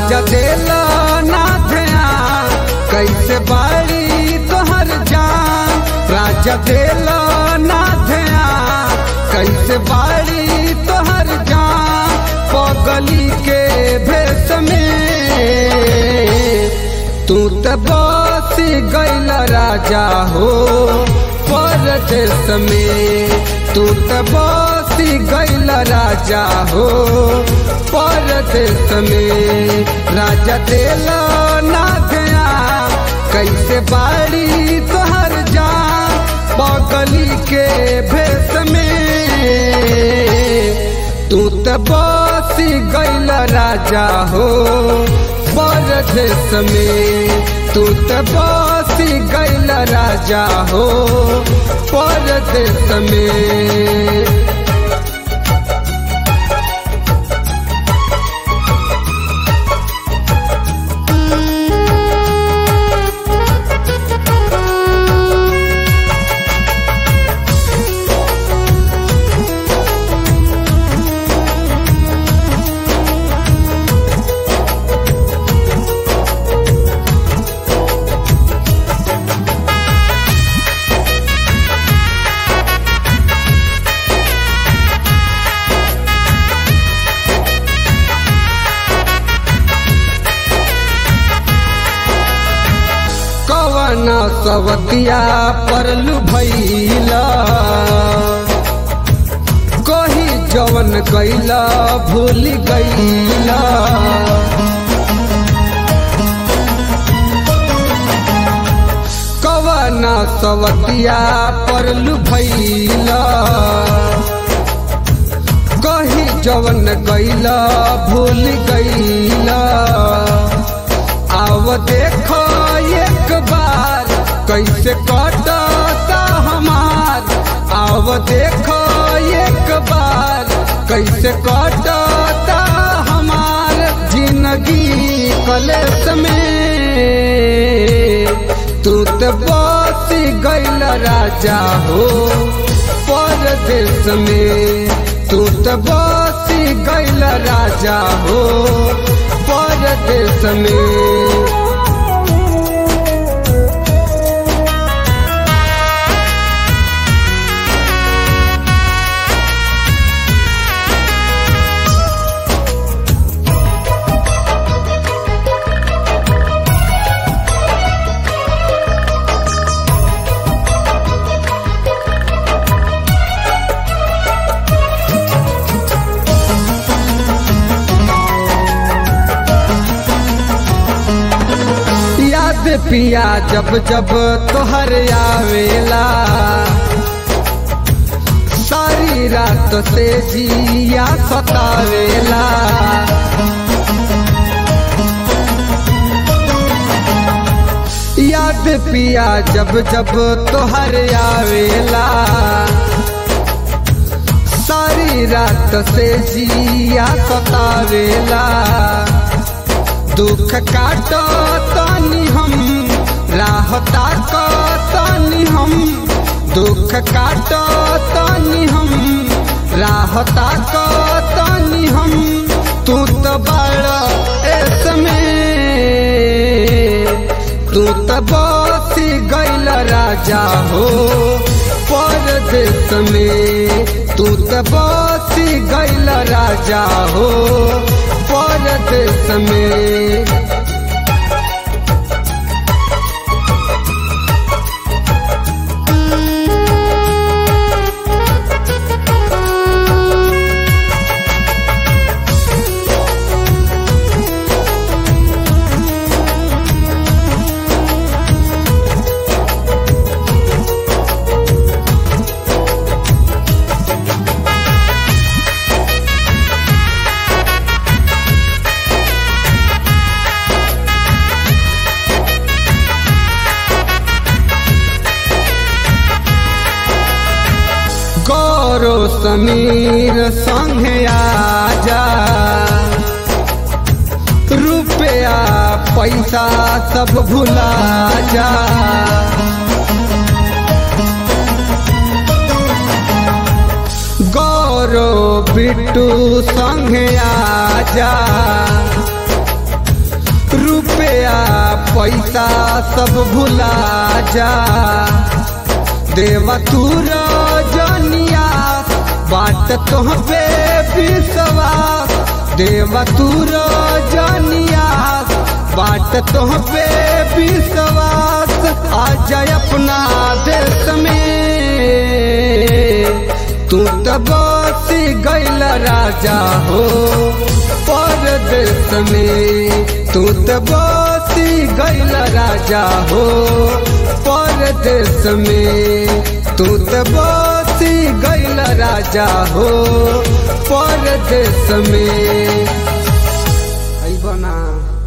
राजा देला ना ध्यान कैसे बाड़ी तोहर जान राजा देला ना ध्यान कैसे बाड़ी तोहर जान पगली के भेष में तू त बस गैल राजा हो परदेश में तू त बस गैल राजा हो परदेश में राजा देला ना गया कैसे बाड़ी तोहर जान पगली के भेष में तू त बस गैल राजा हो परदेश में तू त बस गैल राजा हो परदेश में कवन सवतिया परलू भैला कही जवन कैला भूल गईला कवन सवतिया परलू भैला कही जवन कैला भूल गईला आव देखो एक बार कैसे कटता हमार आव देखो एक बार कैसे कटता हमार जिंदगी कलेस में तू तो बस गैल राजा हो परदेश में तू तो बस गैल राजा हो परदेश में याद पिया जब जब तोहर आवेला सारी रात से जिया सतावेला याद पिया जब जब तोहर आवेला सारी रात से जिया सतावेला दुख काटो तनी हम राहता को तनी हम दुख काटो तनी हम राहता को तनी हम तू तो बड़ा इसमें तू तो बस गैल राजा हो परदेश में तू तो बस गैल राजा हो परदेश में गौरव समीर संगे आजा रुपया पैसा सब भुला जा गौरव बिट्टू संगे आजा रुपया पैसा सब भुला जा देवा तू रजनिया बाट तोहबे विश्वास देवा तू रजनिया बाट तोहबे विश्वास आ जाए अपना देश में तू तो बसी गैल राजा हो परदेश में तू तो बसी गैल राजा हो परदेश में तू तो बसी गैल राजा हो परदेश में आई बना